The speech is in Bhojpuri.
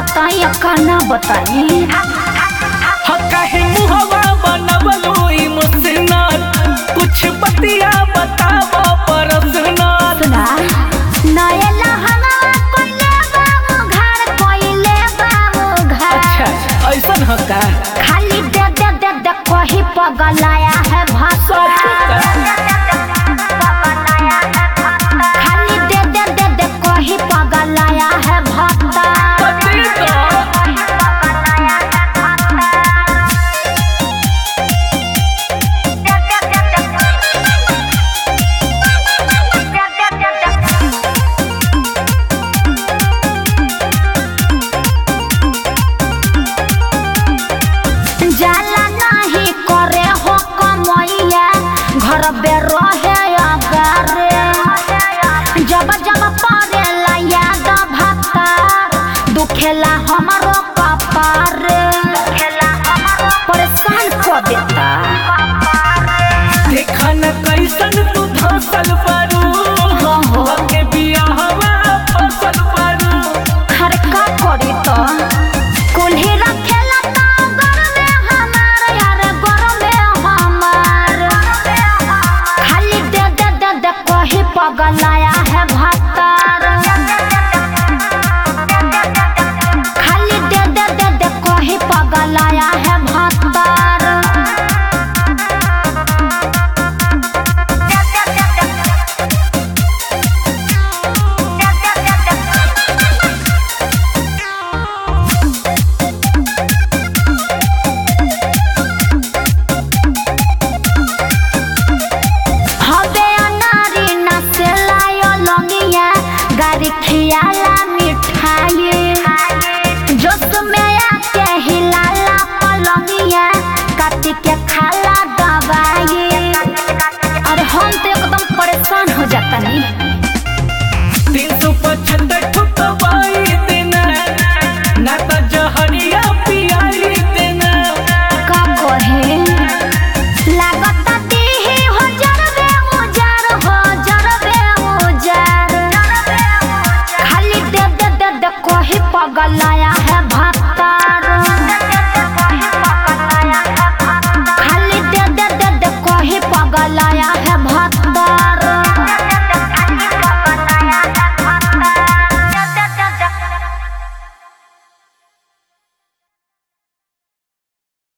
बताई का ना बताई ह काहे मुहवा बनवलो इमोशनल कुछ बतिया बतावो पर्सनल सुना नयला हवा कोइले बाबू घर कोइले बाबू घर अच्छा ऐसन ह का खाली दे दे दे दे कोही पगलाया है भाषा खाली दे दे दे दे कोही पगलाया है भक्ता पति तो जाला नहीं करे हो कमैया घर बे रहे अगारे जब जब पड़ेला याद भक्तार दुखेला हमरो कपार परेशान कर देता देखा न कैसन तू धसल पर